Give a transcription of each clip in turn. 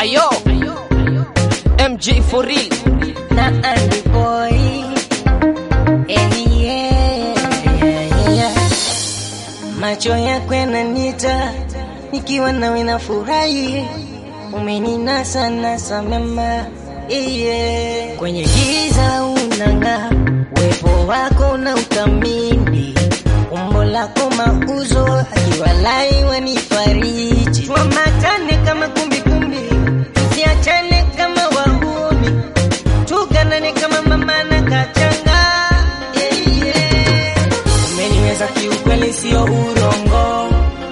Ayo, MJ for real. na Andy Boy. Eh, yeah, yeah, yeah. Macho yako yananita nikiwa nawe na furahi, umeninasa nasa mema iye kwenye giza unang'aa, uwepo wako na utamini, umbo lako mauzo akiwalai wanifariji, tuamatane kama kumbikumbi, tusiachane kama wahuni tuganane kama mama na kachanga yeah, yeah. Umeniweza kiukweli, sio urongo,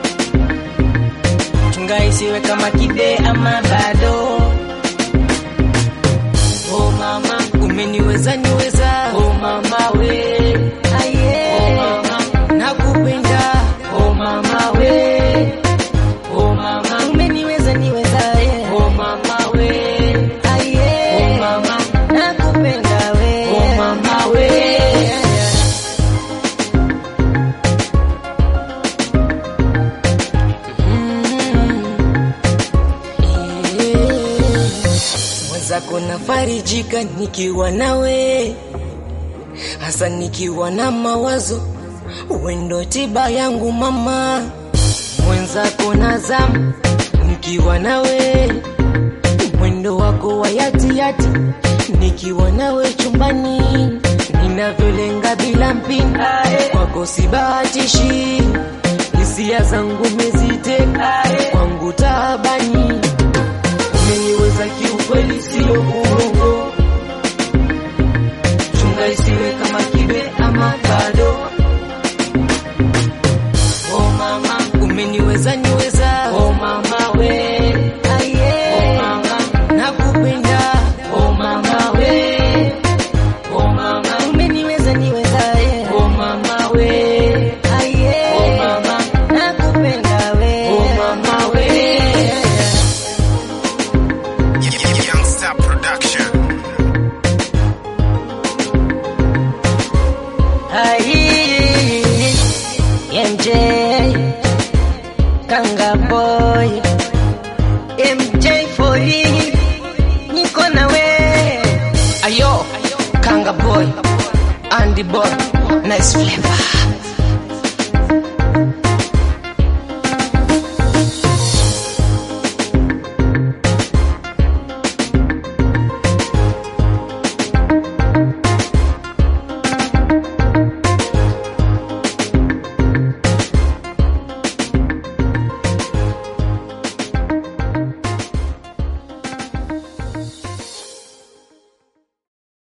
chunga isiwe kama kide ama bado. Oh mama, umeniweza niweza, oh mama we, ah, yeah. oh mama, nakupenda, oh mama we, oh mama, umeniweza niweza, yeah. oh mama we, ah, yeah. oh mama, nakupenda we, oh mama we, yeah. mwenzako nafarijika nikiwa nawe, hasa nikiwa na mawazo, wendo tiba yangu mama. Mwenzako nazama nikiwa nawe, mwendo wako wa yati yati, nikiwa nawe chumbani, ninavyolenga bila mpini, kwako sibahatishi, hisia zangu meziteka, kwangu taabani umeniweza kiukweli, sio uongo. Chunga isiwe kama kibe ama bado. Oh mama, umeniweza niweza. Oh mama we, ah, yeah. Oh mama, nakupenda. Oh mama we, oh mama, umeniweza niweza. Yeah. Oh mama we, ah, yeah. Oh mama, nakupenda we. Oh mama we. Yeah. Youngster Production. Ai, MJ Kanga boy MJ for you niko na we Ayo, Kanga boy, Andy boy, nice flavor.